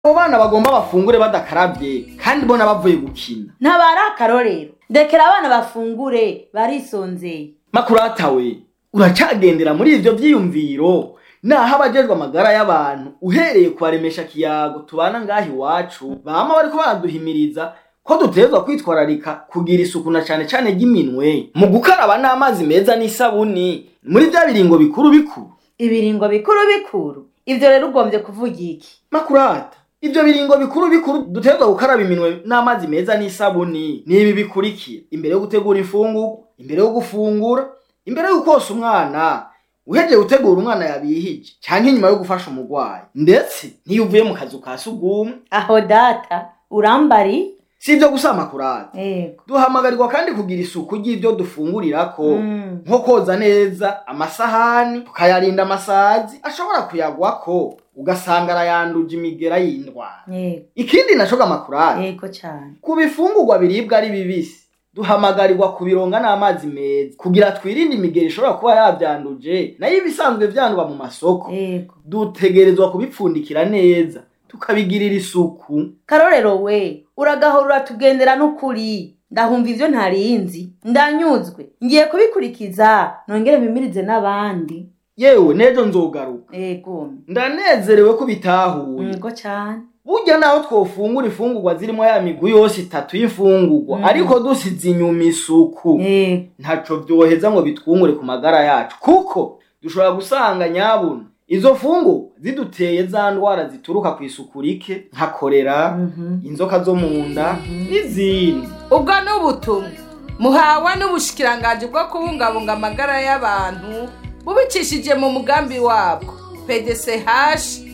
abo bana bagomba bafungure badakarabye kandi bona bavuye gukina ntabari akarorero ndekera abana bafungure barisonzeye makurata we uracagendera muri ivyo vyiyumviro naho abajejwe amagara y'abantu uhereye kubaremesha kiyago tubana ngaha iwacu bama bariko baraduhimiriza ko dutegerezwa kwitwararika kugira isuku na cane cane ry'iminwe mu gukaraba n'amazi meza n'isabuni muri vya biringo bikuru bikuru ibiringo bikuru bikuru ivyo rero ugombye kuvuga iki makurata ivyo biringo bikuru bikuru dutegerezwa gukaraba iminwe n'amazi meza n'isabuni ni ibi bikurikira imbere yo gutegura imfungurwa imbere yo gufungura imbere yo kosa umwana uhejeje gutegura umwana yabihije canke inyuma yo gufasha umurwayi ndetse n'iyo uvuye mu kazu ka sugumwe aho data urambari si ivyo gusa makurata yego duhamagarirwa kandi kugira isuku ry'ivyo dufungurirako Mm. nko koza neza amasahani tukayarinda amasazi ashobora kuyagwako ugasanga arayanduje imigera y'indwara yego ikindi naco makurata yego cane ku bifungurwa biribwa ari bibisi duhamagarirwa kubironga n'amazi meza kugira twirinde imigeri ishobora kuba yavyanduje nayo ibisanzwe vyandwa mu masoko yego dutegerezwa kubipfundikira neza tukabigirira isuku karorero we uragahora uratugendera n'ukuri ndahumva ivyo ntarinzi ndanyuzwe ngiye kubikurikiza nongere mpimirize n'abandi yewe nejo nzogaruka yego ndanezerewe ko bitahuye yego cane burya naho twofungura imfungurwa zirimo ya migwi yose itatu y'imfungurwa Mm. ariko dusize inyuma isuku yego ntaco vyoheza ngo bitwungure ku magara yacu kuko dushobora gusanga nyabuna izo fungurwa ziduteye za ndwara zituruka ku isuku rike nka korera Mhm. inzoka zo mu nda n'izindi ubwo ni ubutumwa muhawe n'ubushikiranganji bwo kubungabunga amagara y'abantu bubicishije mu mugambi wabwo pdch